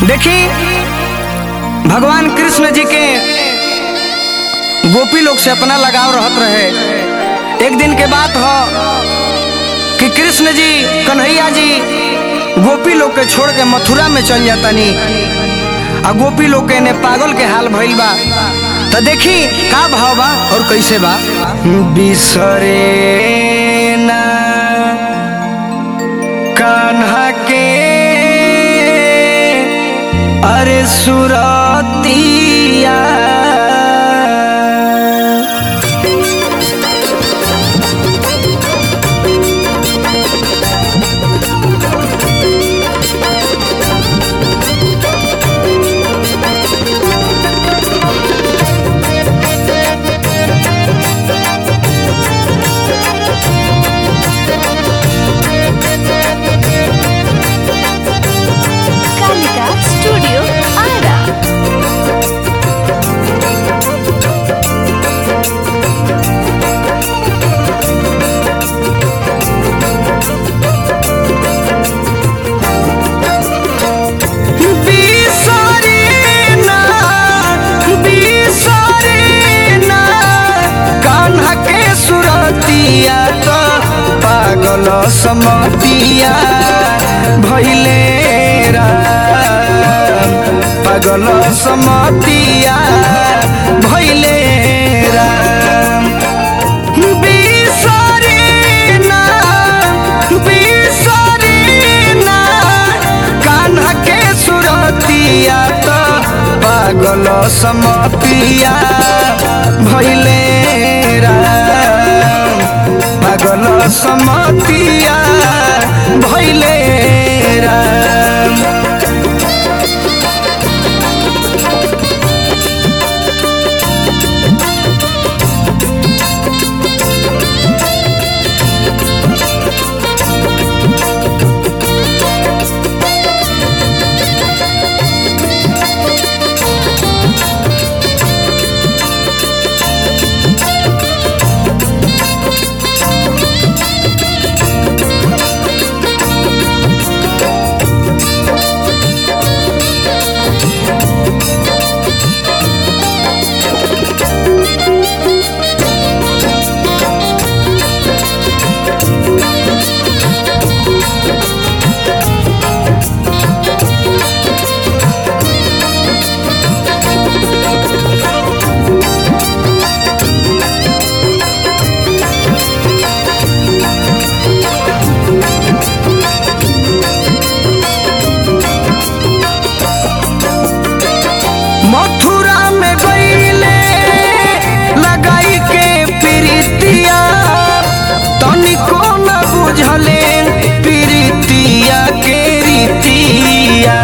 देखी भगवान कृष्ण जी के गोपी लोग से अपना लगाव रहत रहे एक दिन के बात हो कि कृष्ण जी कन्हैया जी गोपी लोग के छोड़ के मथुरा में चल जातनी आ गोपी लोग के ने पागल के हाल भइल बा तो देखी का भाव बा और कैसे बा बिसरे ना कान्हा के अरे सुरतिया Kalika Studio Ara. बिसरे ना बिसरे ना कान्हा के सुरतिया तो पागल समतिया भैले राम पागल समतिया भैले राम बिसरे ना बिसरे ना कान्हा के सुरतिया तो पागल समतिया भैले राम पागल समतिया भैले राम मथुरा में गईले लगाई के प्रीतिया तनिको न बुझले प्रीतिया के रीतिया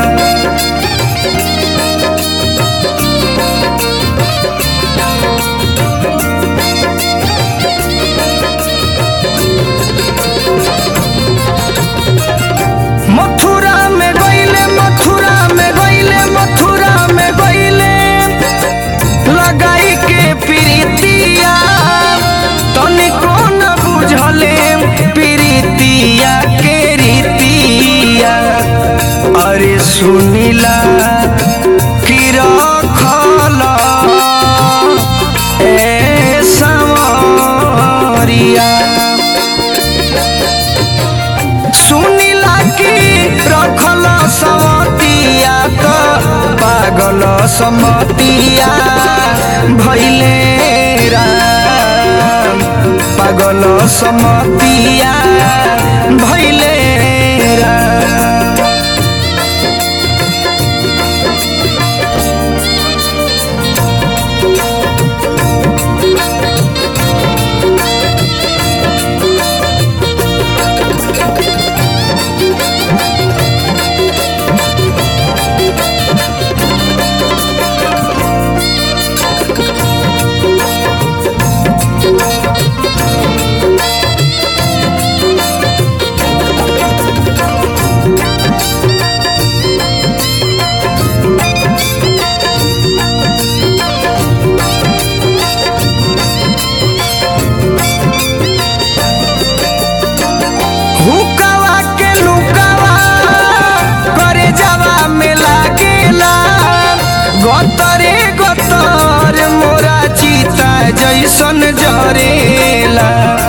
मथुरा में गईले मथुरा में गईले मथुरा में गईले लगाई के प्रीतिया तनिको न बुझले प्रीतिया के रीतिया अरे सुनिला कि रखल ए समरिया सुनिला कि रखल समतिया तो पागल समतिया भैले राम पागल समतिया भैले राम जैसन जरेला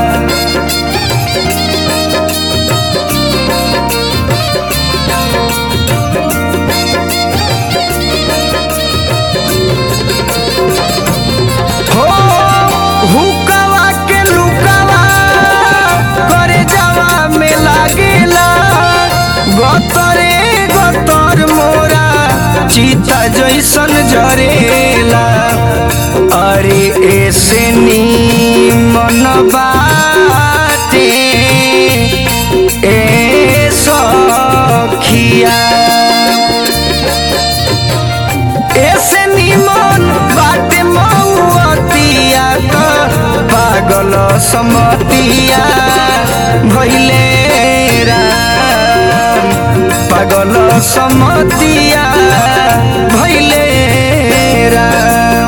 हो हुकवा के लुकवा करे जावा में लागेला गतरे गतर मोरा चीता जैसन जरेला अरे ऐसे नी मन बाटे ए सखिया ऐसे निमन बाटे मऊअतिया त पागल समतिया भैले राम पागल समतिया भैले राम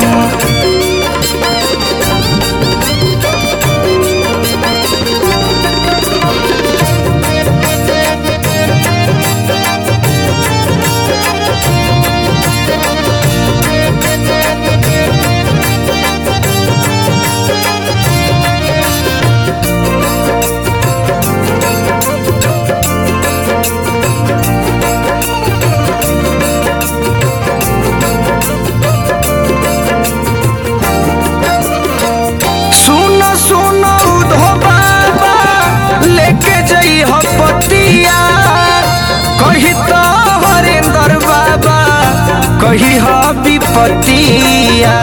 सुन सुन उधो बाबा लेके जई हो पतिया कही तो हरेंद्र बाबा कही हो विपतिया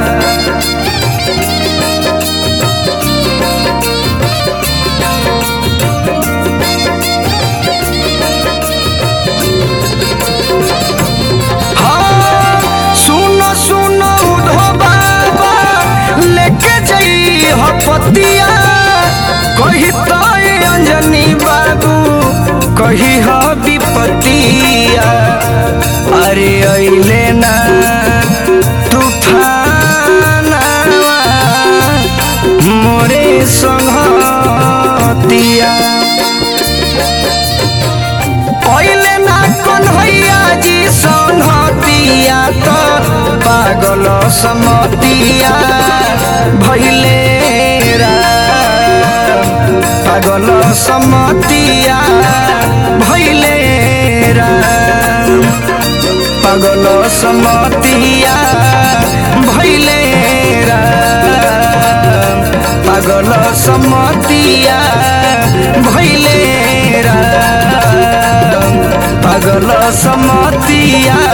हाँ, सुन सुन उधो बाबा लेके जई हो पतिया कही तो अंजनी बाबू कही हो विपतिया अरे अइले ना तूफानवा मोरे संगतिया पहिले ना कन्हैया जी संहतिया त पागल समतिया भैले राम पागल समतिया भैले राम पागल समतिया भैले राम पागल समतिया भैले राम पागल समतिया